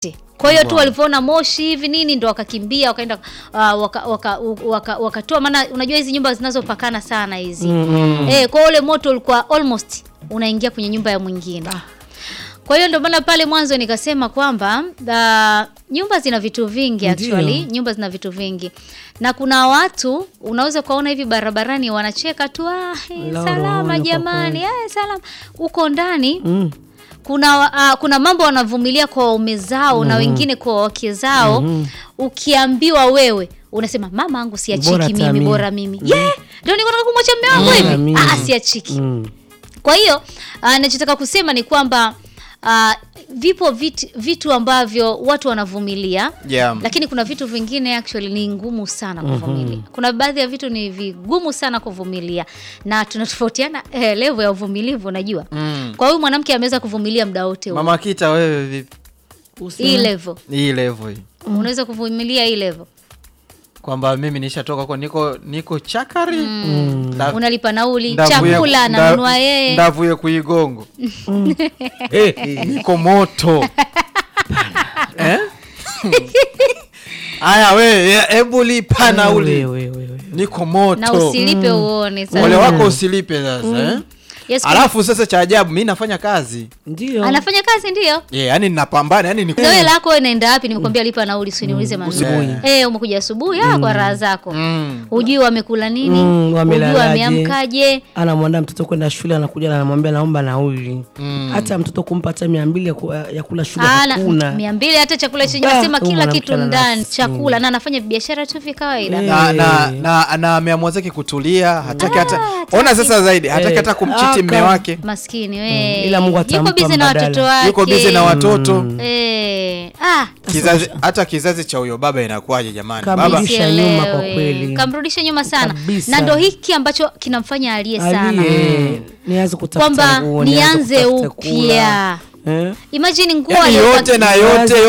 Kwa hiyo tu walivyoona moshi hivi nini ndo wakakimbia wakaenda uh, waka, waka, waka, wakatoa, maana unajua hizi nyumba zinazopakana sana hizi Mm. eh, kwa hiyo ule moto ulikuwa almost unaingia kwenye nyumba ya mwingine. Kwa hiyo ndio maana pale mwanzo nikasema kwamba uh, nyumba zina vitu vingi Ndiyo. actually, nyumba zina vitu vingi, na kuna watu unaweza kuwaona hivi barabarani wanacheka tu ah, eh, La salama rohoni kwa jamani, kweli. eh, salama. Huko ndani Mm. kuna uh, kuna mambo wanavumilia kwa waume zao na wengine kwa wake zao. Ukiambiwa wewe unasema mama yangu Bora siachiki hata mimi, mimi. bora mimi yeah, ndio niko nataka kumwacha mume wangu Bora hivi mimi. ah, siachiki Mm. kwa hiyo uh, nachotaka kusema ni kwamba uh, vipo vitu, vitu ambavyo watu wanavumilia Yeah. lakini kuna vitu vingine actually ni ngumu sana kuvumilia. Kuna baadhi ya vitu ni vigumu sana kuvumilia na tunatofautiana eh, level ya uvumilivu unajua. Mm. Kwa hiyo mwanamke ameweza kuvumilia muda wote huo. Mama Kita, wewe vipi? Hii level. Hii level hii Unaweza kuvumilia hii level. kwamba mimi nishatoka kwa niko niko chakari Nda- Unalipa nauli, ndavuye- chakula nda- ananunua yeye. ndavuye kuigongo Eh, eh. niko moto eh? Aya we hebu lipa nauli Wewe, wewe, wewe. niko moto Na usilipe uone sasa. ole wako usilipe sasa eh? Yes, alafu sasa cha ajabu mi nafanya kazi Ndio. anafanya kazi ndio. yeah, yani ninapambana yani ni Zoe lako wewe naenda wapi? Nimekwambia lipa nauli, usiniulize maneno. Asubuhi. Eh, umekuja asubuhi ah, kwa raha zako. Mm. Hujui wamekula nini? Mm, Hujui wamelalaje. wameamkaje? anamwandaa mtoto kwenda shule anakuja na anamwambia naomba nauli hata mtoto kumpa hata mia mbili ya, ku, ya kula shule Ana hakuna mia mbili hata chakula chenyewe Ah, nasema huyu kila mwanamke kitu ana ndani, nafsi. chakula na anafanya biashara tu vya kawaida. Eh. na na na na ameamua zake kutulia hataki hata ona sasa zaidi hataki Eh, hata kumchiti aka- mme wake Maskini we. Ila Mungu Yuko atampa bize na mbadala. watoto wake. yuko bize na watoto Eh, ah, kizazi hata kizazi cha huyo baba inakuwaje jamani Kama baba Rudisha nyuma kwa sielewi. kweli. Kamrudisha nyuma sana. Kabisa. Na ndo hiki ambacho kinamfanya alie sana. aliye nianze kutafuta Kwamba nguo, nianze kutafuta upya. kula. Eh? Imagine nguo yani aliyokuwa- yote na yote